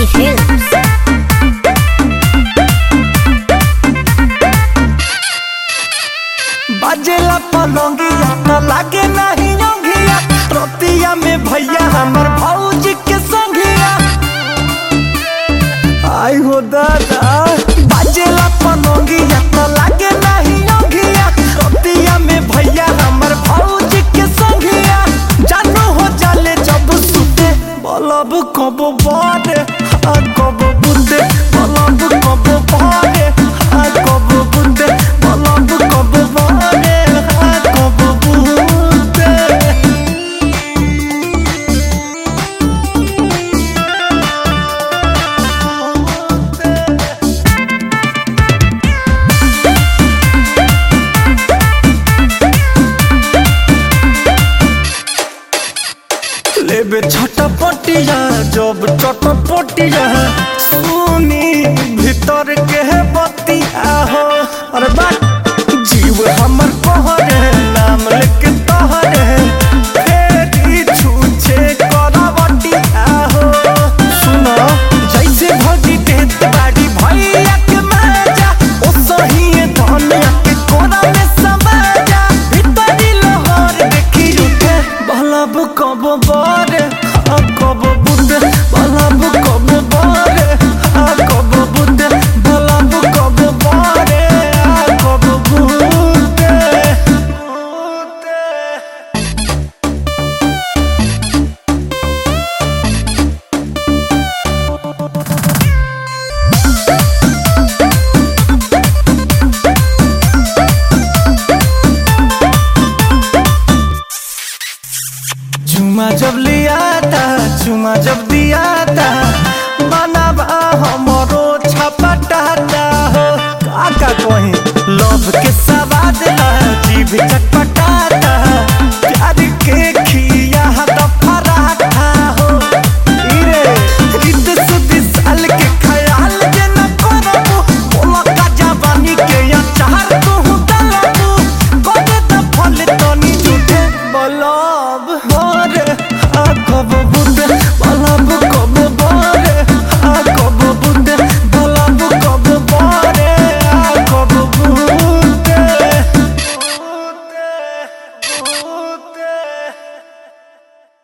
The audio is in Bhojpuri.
Happy Films. बाजेला पलंगिया न लागे नहीं योगिया रोतिया में भैया हमर भौजी के संगिया आई हो दादा बाजेला पलंगिया न लागे नहीं योगिया रोतिया में भैया हमर भौजी के संगिया जानू हो जाले जब सुते बलब कब बारे आ कब बुंदे बलब कब बारे आ कब बुंदे बलब कब बारे आ कब बुंदे लेबे छटपटिया जब चटपटिया सुनी भीतर के बतिया हो अरे बात जीव हमर कहरे नाम लेके तहरे फेरी छूछे करावटिया हो सुनो जैसे भगी देत बाड़ी भैया के मजा ओ सही धनिया के कोरा में समाजा भीतरी लोहर देखी उठे बलब कब बारे आ कब बुंदे बलब कब बारे आ कब बुंदे बलब कब बारे आ कब बुंदे बुंदे चुमा जब लिया था चुमा जब दिया था बनाबा हमरो छपटाता हो काका कहीं लव के सवाद ला जीभ चट